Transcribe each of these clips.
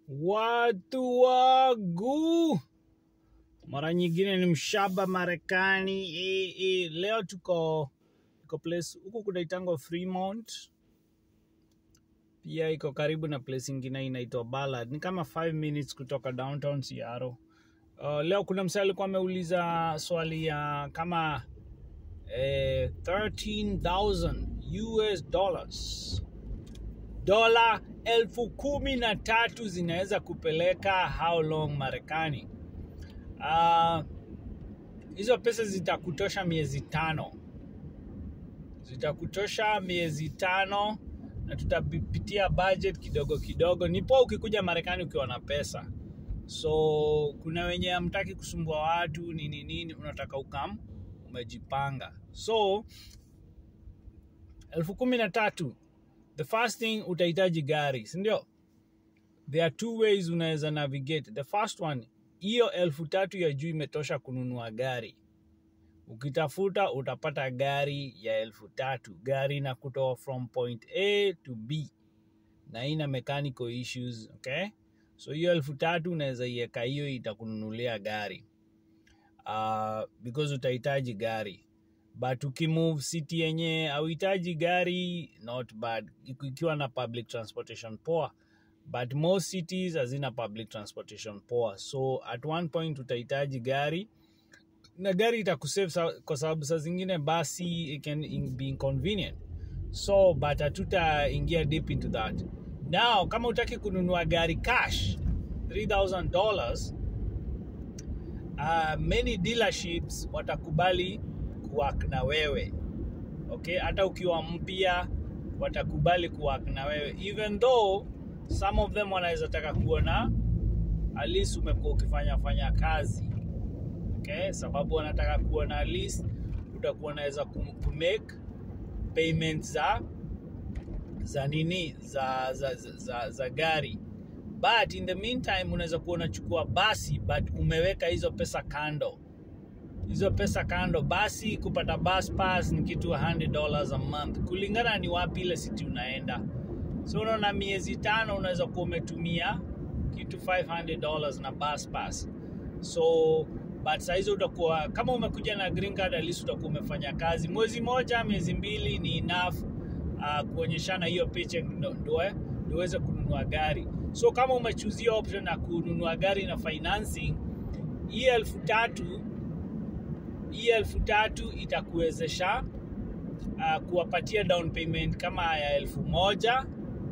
Watu wangu, mara nyingine ni mshaba Marekani. E, e, leo tuko tuko place huku kunaitangwa Fremont, pia iko karibu na place ingine inaitwa Ballard, ni kama 5 minutes kutoka downtown Seattle. Uh, leo kuna msee alikuwa ameuliza swali ya kama eh, 13,000 US dollars dola elfu kumi na tatu zinaweza kupeleka how long Marekani? Ah, hizo pesa zitakutosha miezi tano, zitakutosha miezi tano, na tutapitia budget kidogo kidogo. Ni poa ukikuja Marekani ukiwa na pesa, so kuna wenye hamtaki kusumbua watu nini nini, unataka ukam umejipanga. So elfu kumi na tatu the first thing utahitaji gari si ndio there are two ways unaweza navigate the first one hiyo elfu tatu ya juu imetosha kununua gari ukitafuta utapata gari ya elfu tatu gari na kutoa from point a to b na ina mechanical issues okay so hiyo elfu tatu unaweza iweka hiyo itakununulia gari uh, because utahitaji gari but ukimove city yenye auhitaji gari not bad Iku- ikiwa na public transportation poa but most cities hazina public transportation poa so at one point utahitaji gari na gari itakusave sa- kwa sababu saa zingine basi it can in- be inconvenient so but hatutaingia deep into that now kama utaki kununua gari cash 3000 dollars uh, many dealerships watakubali kuwork na wewe okay hata ukiwa mpya watakubali kuwork na wewe even though some of them wanaweza taka kuona at least umekuwa ukifanya fanya kazi okay sababu wanataka kuona at least utakuwa unaweza kum- kumake payments za za nini za za, za, za, za gari but in the meantime unaweza kuwa unachukua basi but umeweka hizo pesa kando hizo pesa kando basi kupata bus pass ni kitu 100 dollars a month kulingana ni wapi ile city unaenda so unaona miezi tano unaweza kuwa umetumia kitu 500 dollars na bus pass so but sahizi utakuwa kama umekuja na green card at least utakuwa umefanya kazi mwezi moja miezi mbili ni enough uh, kuonyeshana hiyo paycheck ndo ndo- eh, ndo uweze kununua gari so kama umechuzia option ya kununua gari na financing hii elfu tatu hii elfu tatu itakuwezesha uh, kuwapatia down payment kama ya elfu moja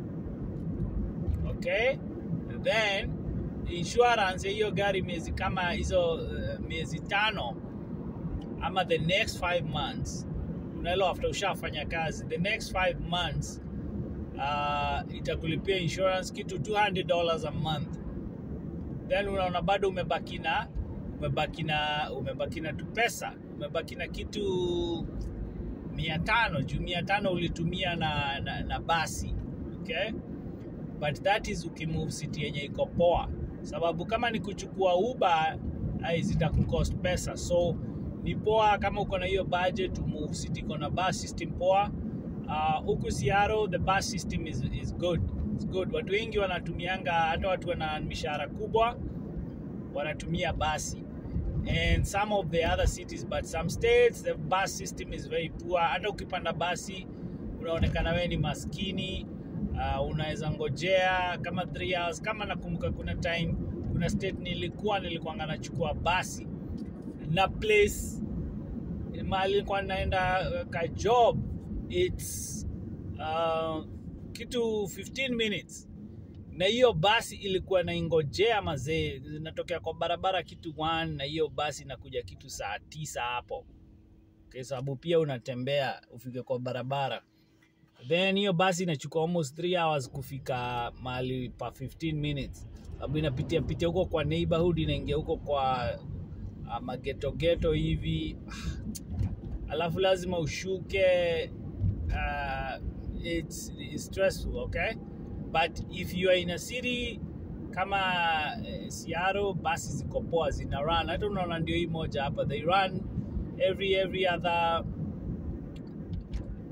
okay then insurance ya hiyo gari miezi kama hizo uh, miezi tano ama the next five months unaelewa after ushafanya kazi the next five months uh, itakulipia insurance kitu 200 dollars a month then unaona bado umebaki na umebaki na umebaki na tu pesa umebaki na kitu mia tano juu mia tano ulitumia na, na, na basi okay but that is ukimove city yenye iko poa sababu kama ni kuchukua uber ai zitakucost pesa so ni poa kama uko na hiyo budget umove city iko na bus system poa Uh, huku Seattle the bus system is, is good It's good watu wengi wanatumianga hata watu wana mishahara kubwa wanatumia basi and some of the other cities but some states the bus system is very poor hata ukipanda basi unaonekana wewe ni maskini uh, unaweza ngojea kama 3 hours kama nakumbuka kuna time kuna state nilikuwa nilikuanga nachukua basi na place mahali nilikuwa naenda uh, ka job its uh, kitu 15 minutes na hiyo basi ilikuwa naingojea mazee zinatokea kwa barabara kitu 1 na hiyo basi inakuja kitu saa tisa hapo kwa sababu pia unatembea ufike kwa barabara then hiyo basi inachukua almost 3 hours kufika mahali pa 15 minutes sababu inapitia pitia huko kwa neighborhood inaingia huko kwa uh, magetogeto hivi alafu lazima ushuke uh, it's, it's stressful okay but if you are in a city kama eh, Seattle basi ziko poa zina run hata unaona ndio hii moja hapa they run every every other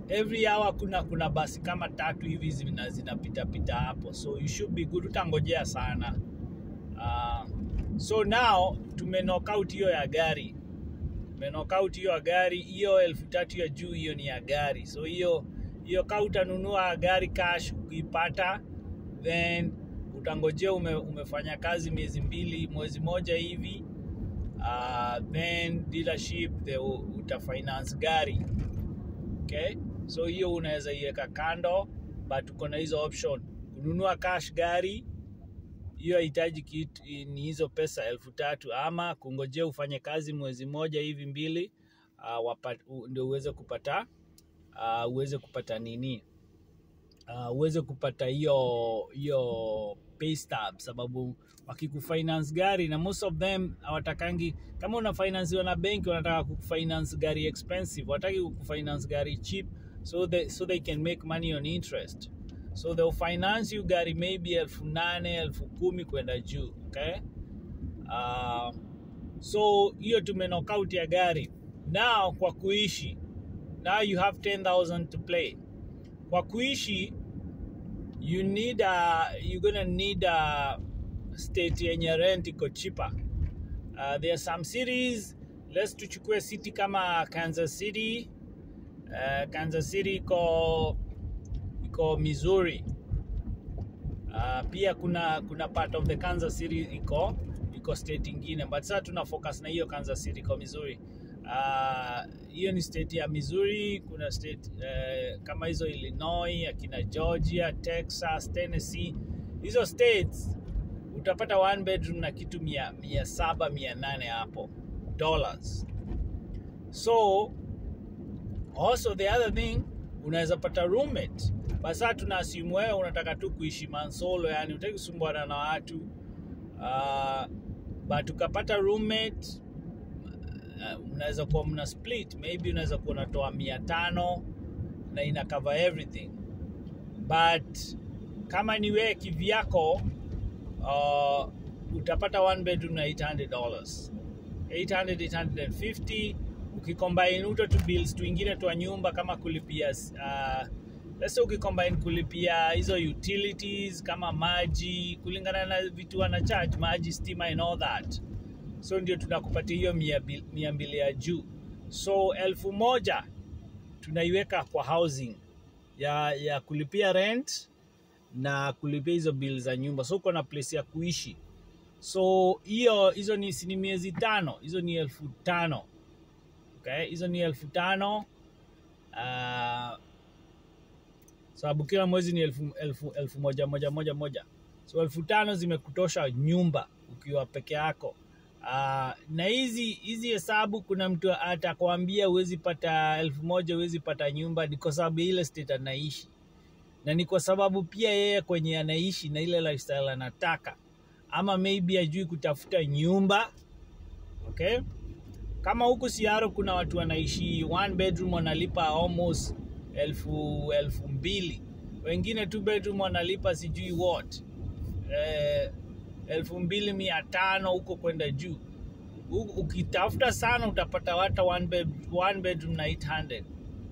every hour kuna kuna basi kama tatu hivi zina zinapita pita hapo so you should be good utangojea sana uh, so now tume knock out hiyo ya gari tume knock out hiyo ya gari hiyo elfu tatu ya juu hiyo ni ya gari so hiyo hiyo ka utanunua gari cash ukiipata then utangojea ume, umefanya kazi miezi mbili mwezi moja hivi uh, then dealership they will- utafinance gari okay so hiyo unaweza iweka kando but uko na hizo option kununua cash gari hiyo hahitaji kitu ni hizo pesa elfu tatu ama kungojea ufanye kazi mwezi moja hivi mbili uh, wapa, u, ndio uweze kupata uh, uweze kupata nini uh, uweze kupata hiyo hiyo pay stub sababu wakikufinance gari na most of them hawatakangi kama una finance na benki wanataka kufinance gari expensive wataki kufinance gari cheap so they, so they can make money on interest so they'll finance you gari maybe elfu nane elfu kumi kwenda juu okay uh, so hiyo tume knock out ya gari now kwa kuishi now you have 10000 to play kwa kuishi you need a, you're gonna need a state yenye rent iko cheaper uh, there are some cities let's tuchukue city kama kansas city uh, kansas city iko iko missouri uh, pia kuna kuna part of the kansas city iko iko state ingine but sasa tuna focus na hiyo kansas city iko missouri Ah, hiyo ni state ya missouri kuna state uh, kama hizo illinois akina georgia texas tennessee hizo states utapata one bedroom na kitu mia, mia saba mia nane hapo dollars so also the other thing unaweza pata roommate basa tuna assume wewe unataka tu kuishi mansolo yani utaki kusumbuana na watu uh, but ukapata roommate uh, unaweza kuwa mna split maybe unaweza kuwa unatoa mia tano na ina cover everything but kama ni wewe kivyako uh, utapata one bedroom na 800 dollars 800 850 ukicombine uto tu bills tuingine twa nyumba kama kulipia uh, let's say ukicombine kulipia hizo utilities kama maji kulingana na vitu wana charge maji stima and all that so ndio tunakupatia hiyo mia, bil- mia mbili ya juu so elfu moja tunaiweka kwa housing ya, ya kulipia rent na kulipia hizo bill za nyumba so uko na place ya kuishi so hiyo hizo ni si ni miezi tano hizo ni elfu tano okay? hizo ni elfu tano uh, sababu kila mwezi ni elfu, elfu, elfu moja moja moja moja so elfu tano zimekutosha nyumba ukiwa peke yako uh, na hizi hizi hesabu kuna mtu atakwambia huwezi pata elfu moja huwezi pata nyumba ni kwa sababu ya ile state anaishi na ni kwa sababu pia yeye kwenye anaishi na ile lifestyle anataka ama maybe ajui kutafuta nyumba okay kama huku siaro kuna watu wanaishi one bedroom wanalipa almost elfu elfu mbili wengine two bedroom wanalipa sijui what eh, elfu mbili mia tano huko kwenda juu Huku- ukitafuta sana utapata hata one, bed, one bedroom na 800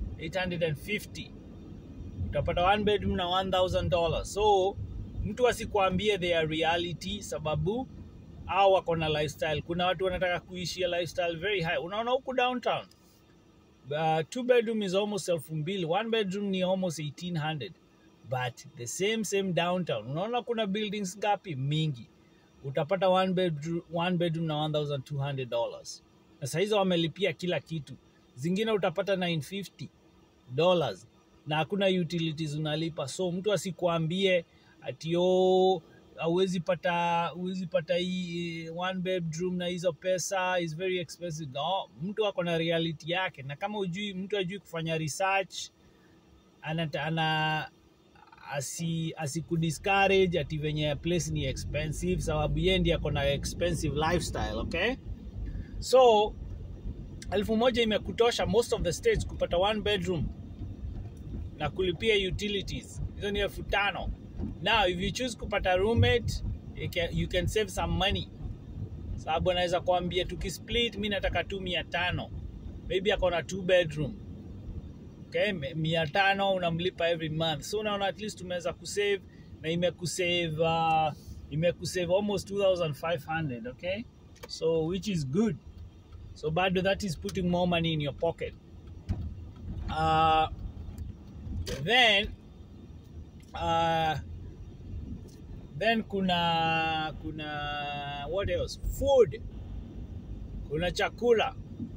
850 utapata one bedroom na 1000 dollars so mtu asikwambie their reality sababu au wako na lifestyle kuna watu wanataka kuishia lifestyle very high unaona huku downtown uh, two bedroom is almost elfu mbili one bedroom ni almost 1800 but the same same downtown unaona kuna buildings ngapi mingi utapata one bedroom, one bedroom na 1200 dollars na sahizo wamelipia kila kitu zingine utapata 950 dollars na hakuna utilities unalipa so mtu asikuambie ati o hauwezi pata huwezi pata hii eh, one bedroom na hizo pesa is very expensive no mtu ako na reality yake na kama ujui mtu ajui kufanya research ana, ana asi asikudiscourage ati venye place ni expensive sababu ye ndi ako na expensive lifestyle okay so elfu moja imekutosha most of the states kupata one bedroom na kulipia utilities hizo ni elfu tano now if you choose kupata roommate you can, you can save some money sababu anaweza kuambia tukisplit mi nataka tu mia tano maybe ako na two bedroom okay Me- mia tano unamlipa every month so unaona at least umeweza kusave na imekusave uh, imekusave almost 2500 okay so which is good so bado that is putting more money in your pocket uh, then uh, then kuna kuna what else food kuna chakula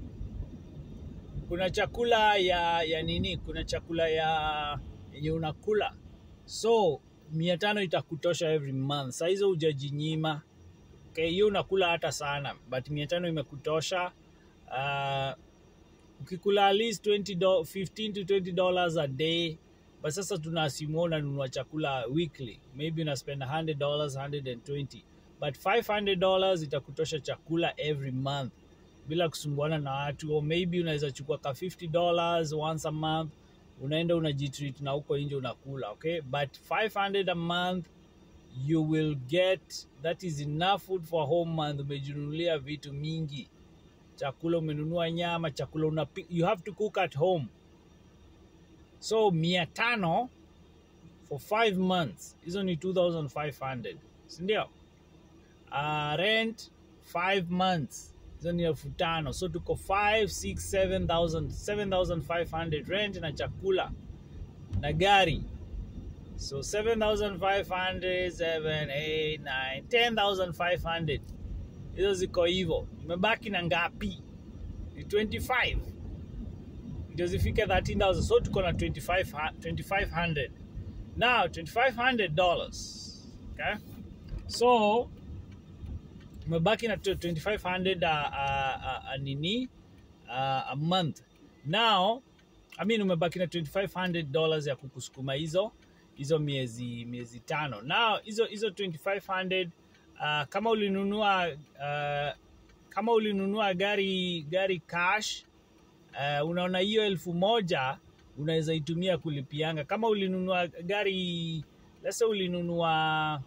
kuna chakula ya ya nini kuna chakula ya yenye unakula so mia tano itakutosha every month saa hizo hujajinyima okay, hiyo unakula hata sana but mia tano imekutosha uh, ukikula at least 20 do, 15 to 20 dollars a day but sasa tunaasimu unanunua chakula weekly maybe una spend 100 dollars 120 but 500 dollars itakutosha chakula every month bila kusumbuana na watu or maybe unaweza chukua ka 50 dollars once a month unaenda unajitreat na huko nje unakula okay but 500 a month you will get that is enough food for a whole month umejinunulia vitu mingi chakula umenunua nyama chakula unapi, you have to cook at home so mia tano for five months hizo ni 2500 sindio uh, rent five months hizo ni elfu tano so tuko 5 6 7000 7500 rent na chakula na gari so 7500 7 8 9 10500 hizo ziko hivyo imebaki na ngapi ni 25 ndio zifike 13000 so tuko na 25 2500 now 2500 dollars okay so umebaki na 2500 a, a, a, a nini a, a month now I mean umebaki na 2500 dollars ya kukusukuma hizo hizo miezi miezi tano now hizo hizo 2500 uh, kama ulinunua uh, kama ulinunua gari gari cash uh, unaona hiyo elfu moja unaweza itumia kulipianga kama ulinunua gari lasa ulinunua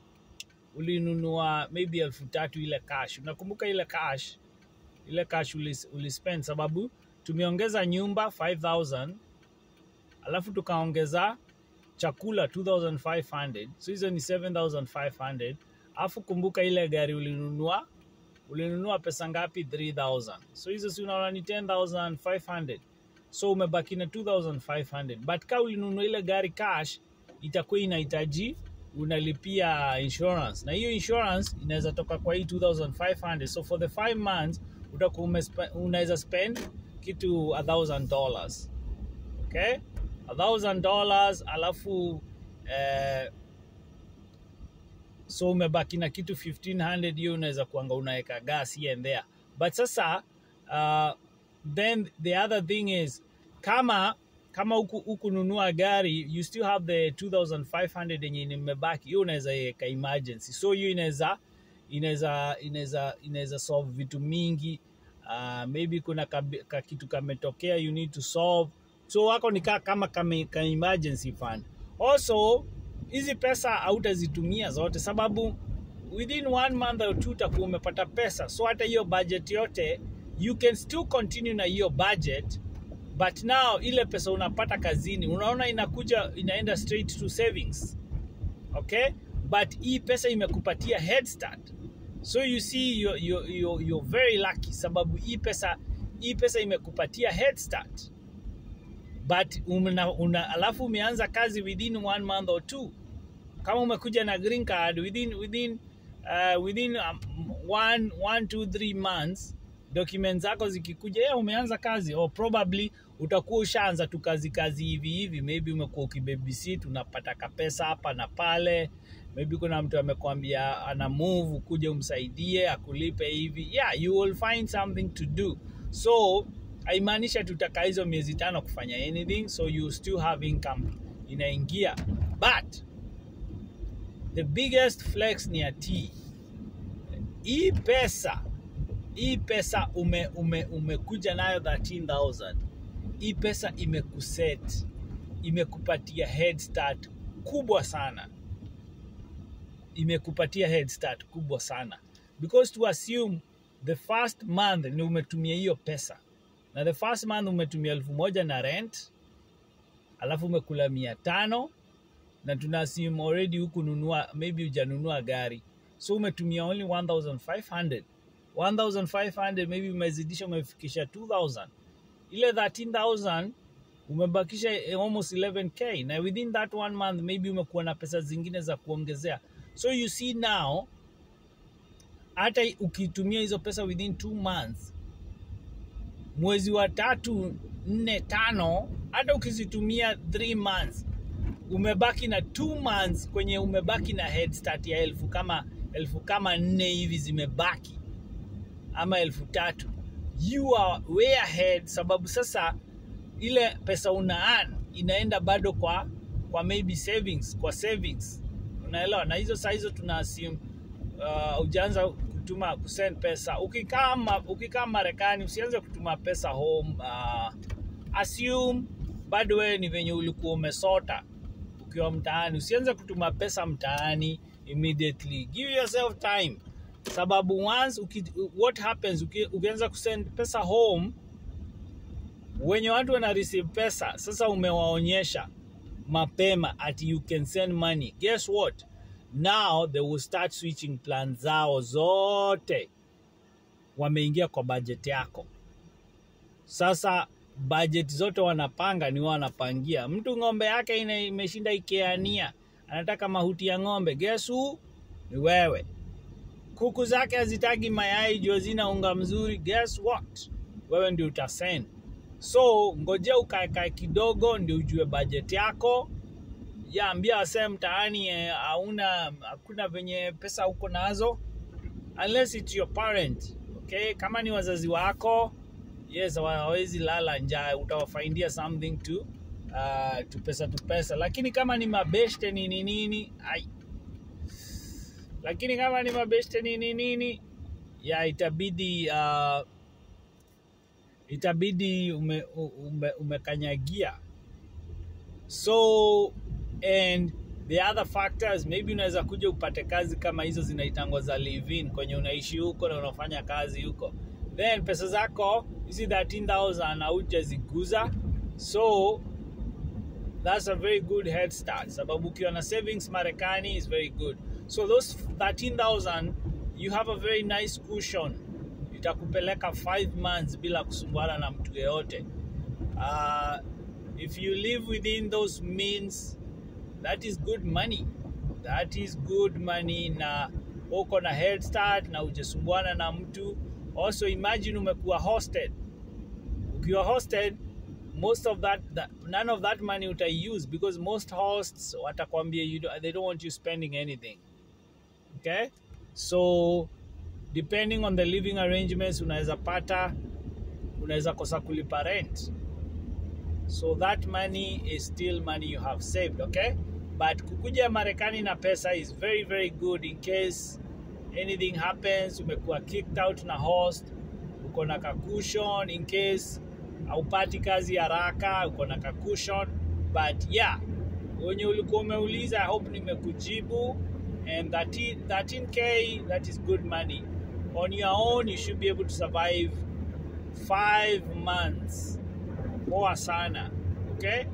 ulinunua maybe elfu tatu ile cash unakumbuka ile cash ile cash ulis, ulispend sababu tumeongeza nyumba 5000 alafu tukaongeza chakula 2500 so hizo ni 7500 alafu kumbuka ile gari ulinunua ulinunua pesa ngapi 3000 so hizo si unaona ni 10500 so umebaki na 2500 but ka ulinunua ile gari cash itakuwa inahitaji unalipia insurance na hiyo insurance inaweza toka kwa hii 2500 so for the 5 months utakuwa umespe- unaweza spend kitu 1000 dollars okay a thousand dollars alafu eh, so umebaki na kitu 1500 hiyo unaweza kuanga unaweka gas here and there but sasa uh, then the other thing is kama kama huku hukununua gari you still have the 2500 yenye imebaki hiyo unaweza weka emergency so hiyo inaweza inaweza inaweza inaweza solve vitu mingi uh, maybe kuna ka, ka kitu kametokea you need to solve so wako ni ka, kama kame, ka emergency fund also hizi pesa hautazitumia zote sababu within one month or two utakuwa umepata pesa so hata hiyo budget yote you can still continue na hiyo budget but now ile pesa unapata kazini unaona inakuja inaenda straight to savings okay but hii pesa imekupatia head start so you see you're, you're, you're, you're very lucky sababu hii pesa hii pesa imekupatia head start but una, una, alafu umeanza kazi within one month or two kama umekuja na green card within within uh, within um, one, one two three months documents zako zikikuja yeah, umeanza kazi or probably utakuwa ushaanza tu kazi kazi hivi hivi maybe umekuwa ukibabysit unapata kapesa hapa na pale maybe kuna mtu amekwambia ana move kuja umsaidie akulipe hivi yeah you will find something to do so haimaanisha tutakaa hizo miezi tano kufanya anything so you still have income inaingia but the biggest flex ni ati hii pesa hii pesa ume, ume, umekuja nayo 13000 hii pesa imekuset imekupatia head start kubwa sana imekupatia head start kubwa sana because to assume the first month ni umetumia hiyo pesa na the first month umetumia elfu moja na rent alafu umekula mia tano na tuna assume already huku nunua maybe hujanunua gari so umetumia only 1500 1500 maybe umezidisha umefikisha 2000 ile 13000 umebakisha almost 11k na within that one month maybe umekuwa na pesa zingine za kuongezea so you see now hata ukitumia hizo pesa within two months mwezi wa tatu nne tano hata ukizitumia three months umebaki na two months kwenye umebaki na head start ya elfu kama elfu kama nne hivi zimebaki ama elfu tatu you are way ahead sababu sasa ile pesa una earn inaenda bado kwa kwa maybe savings kwa savings unaelewa na hizo saa hizo tuna assume uh, ujaanza kutuma kusend pesa ukikaa ma, ukikaa marekani usianze kutuma pesa home uh, assume bado wewe ni venye ulikuwa umesota ukiwa mtaani usianze kutuma pesa mtaani immediately give yourself time sababu once uki, what happens uki, ukianza kusend pesa home wenye watu wana receive pesa sasa umewaonyesha mapema ati you can send money guess what now they will start switching plan zao zote wameingia kwa budget yako sasa budget zote wanapanga ni wao wanapangia mtu ng'ombe yake ina, imeshinda ikeania anataka mahuti ya ng'ombe guess who ni wewe kuku zake hazitagi mayai juu zina unga mzuri guess what wewe ndio utasend so ngojea ukaekae kidogo ndio ujue budget yako ya ambia wasee mtaani hauna hakuna venye pesa uko nazo unless it's your parent okay kama ni wazazi wako yes hawawezi lala njaa utawafaindia something to uh, tu pesa tu pesa lakini kama ni mabeshte nini nini ai lakini kama ni mabeshte nini nini ya itabidi uh, itabidi ume, ume, umekanyagia so and the other factors maybe unaweza kuja upate kazi kama hizo zinaitangwa za live in kwenye unaishi huko na unafanya kazi huko then pesa zako hizi 13000 haujaziguza so that's a very good head start sababu ukiwa na savings marekani is very good so those 13000 you have a very nice cushion itakupeleka 5 months bila kusumbuana na mtu yeyote uh, if you live within those means that is good money that is good money na uko na head start na ujasumbuana na mtu also imagine umekuwa hosted ukiwa hosted most of that, that none of that money utaiuse because most hosts watakwambia you do, they don't want you spending anything okay so depending on the living arrangements unaweza pata unaweza kosa kulipa rent so that money is still money you have saved okay but kukuja marekani na pesa is very very good in case anything happens umekuwa kicked out na host uko na kakushon in case haupati kazi haraka uko na kakushon but yeah wenye ulikuwa umeuliza i hope nimekujibu and 13, 13k that is good money on your own you should be able to survive five months poa sana okay